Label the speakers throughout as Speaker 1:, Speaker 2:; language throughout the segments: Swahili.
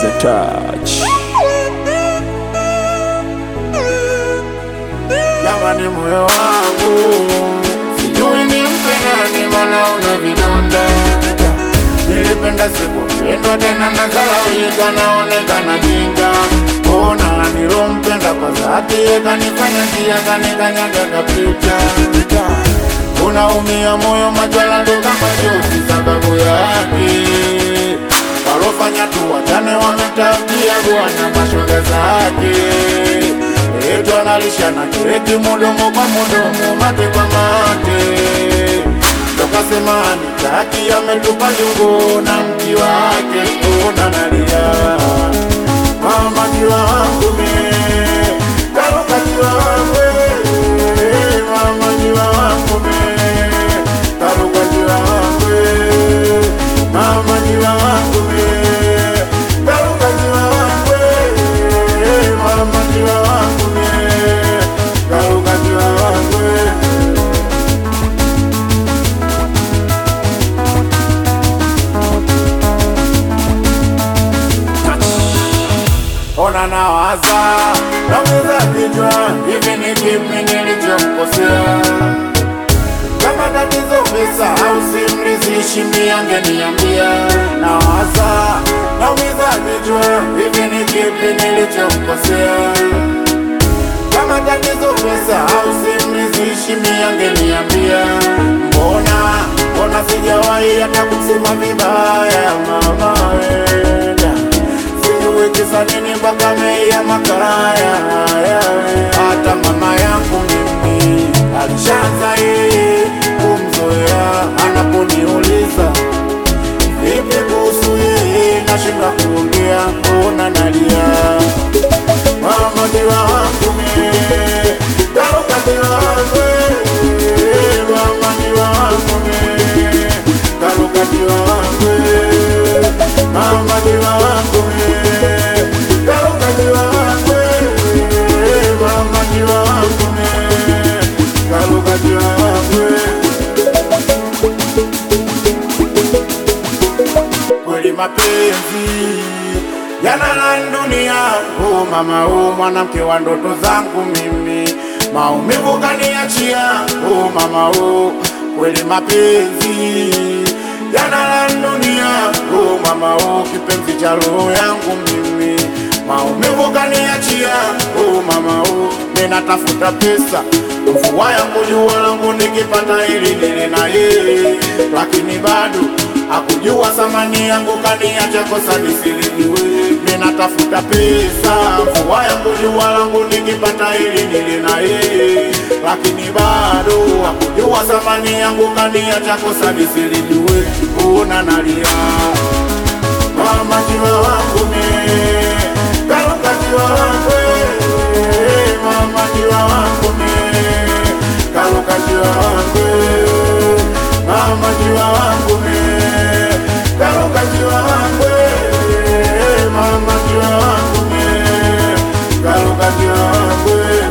Speaker 1: the touch.
Speaker 2: Jamani, moyo wangu sijui nimpe nani, mbona una vidonda. Nilipenda sikupendwa tena, nazalaulika, naonekana jinga. Ona nilompenda kwa dhati, kanifanya njia, kanikanyaga kapita. Unaumia moyo, majwala ndo kama jozi, sababu yake walofanya tu wachane, wametabia bwana mashoga zake Etu analisha na kireti mudomo kwa mudomo, mate kwa mate. Tokasema nitaki, ametupa jungo na mti wake, ona nalia mama jiwa wangu me karuka jiwa wangu eh, mama jiwa wangu me karuka jiwa wangu eh, mama jiwa wangu me karuka jiwa wangu eh, mama jiwa wangu me karuka jiwa wangu eh. Ona nawaza nauza kichwa, hivi ni kipi nilichomkosea? Kama tatizo pesa au simrizishi, miangeniambia. Nawaza naumiza kichwa, hivi ni kipi nilichomkosea? Kama tatizo pesa au simrizishi, miangeniambia. Mbona mbona sijawahi hata kusema vibaya, mama wenda sijui kisa nini mpaka meia makaraya hata mama yangu mimi alishaanza yeye kumzoea anaponiuliza vipi kuhusu yeye nashinda kuongea ona nalia mama diwa wangu mie karuka diwa wangu eh, mama diwa wangu mie karuka diwa wangu eh, mama diwa wangu mie karuka diwa wangu eh, mama diwa wangu mie karuka diwa wangu eh. kweli mapenzi yanala dunia. Oh mama, oh mwanamke wa ndoto zangu mimi, maumivu kaniachia. Oh mama, oh kweli mapenzi yanala dunia. Oh mama, oh kipenzi cha roho yangu mimi, maumivu kaniachia. Oh mama, oh ninatafuta pesa mvua yangu jua langu nikipata ili nile na yeye, lakini bado hakujua thamani yangu, kaniacha kosa nisilijue. Ninatafuta pesa, mvua yangu jua langu nikipata ili nile na yeye, lakini bado hakujua thamani yangu, kaniacha kosa nisilijue. Una nalia mama, jiwa wangu me karuka, jiwa wangu eh, mama, jiwa wangu me karuka, jiwa wangu eh, mama, jiwa wangu me karuka, jiwa wangu eh, mama, jiwa wangu me karuka, jiwa wangu eh.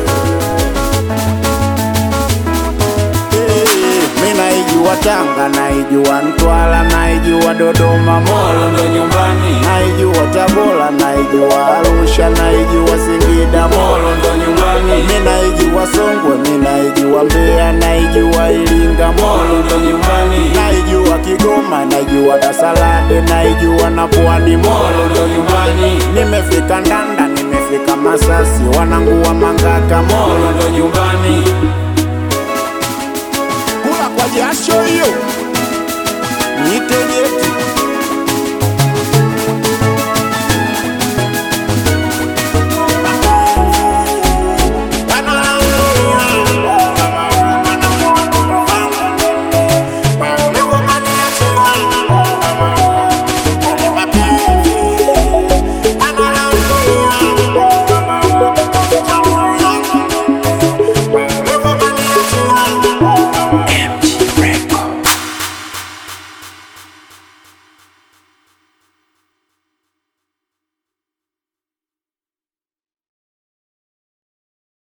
Speaker 2: Mi naijua Tanga, naijua Mtwara, naijua Dodoma, Molo ndo nyumbani, naijua Tabora, naijua Arusha, naijua Singida, Molo ndo nyumbani, mi naijua Songwe, mi naijua Mbeya, naijua Iringa, Molo ndo nyumbani, naijua Kigoma, naijua Dasalade, naijua na Pwani, Molo ndo nyumbani, nimefika Ndanda, nimefika Masasi, wanangu wa Mangaka, Molo ndo nyumbani kula kwa jasho hiyo niteje